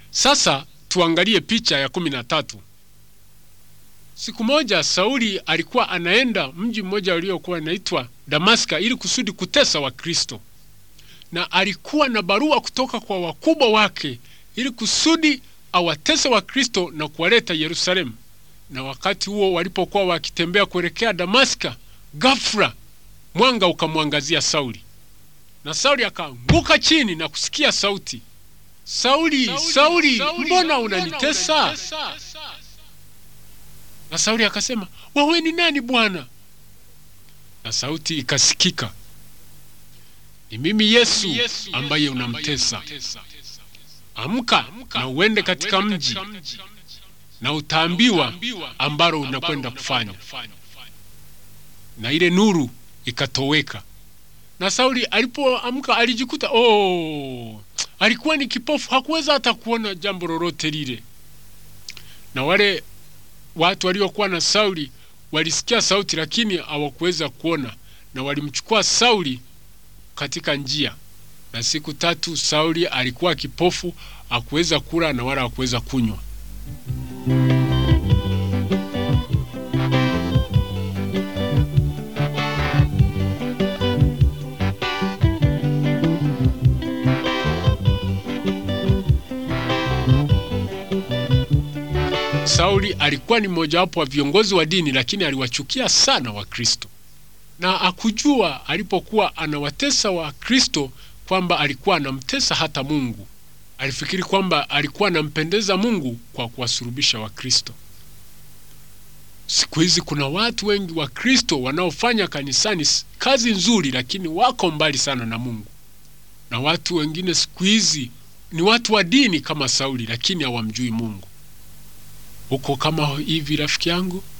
Sasa tuangalie picha ya kumi na tatu. Siku moja Sauli alikuwa anaenda mji mmoja uliokuwa unaitwa Damaska ili kusudi kutesa Wakristo, na alikuwa na barua kutoka kwa wakubwa wake ili kusudi awatese Wakristo na kuwaleta Yerusalemu. Na wakati huo walipokuwa wakitembea kuelekea Damaska, ghafla mwanga ukamwangazia Sauli, na Sauli akaanguka chini na kusikia sauti, Sauli, Sauli, Sauli, Sauli mbona unanitesa? Na Sauli akasema, wewe ni nani Bwana? Na sauti ikasikika, ni mimi Yesu ambaye unamtesa. Amka na uende katika mji na utaambiwa ambalo unakwenda kufanya. Na ile nuru ikatoweka, na Sauli alipoamka alijikuta oh, alikuwa ni kipofu, hakuweza hata kuona jambo lolote lile. Na wale watu waliokuwa na Sauli walisikia sauti, lakini hawakuweza kuona, na walimchukua Sauli katika njia. Na siku tatu Sauli alikuwa kipofu, hakuweza kula na wala hakuweza kunywa. Sauli alikuwa ni mmojawapo wa viongozi wa dini, lakini aliwachukia sana Wakristo na akujua alipokuwa anawatesa Wakristo kwamba alikuwa anamtesa hata Mungu. Alifikiri kwamba alikuwa anampendeza Mungu kwa kuwasurubisha Wakristo. Siku hizi kuna watu wengi Wakristo wanaofanya kanisani kazi nzuri, lakini wako mbali sana na Mungu, na watu wengine siku hizi ni watu wa dini kama Sauli, lakini hawamjui Mungu. Uko kama hivi rafiki yangu?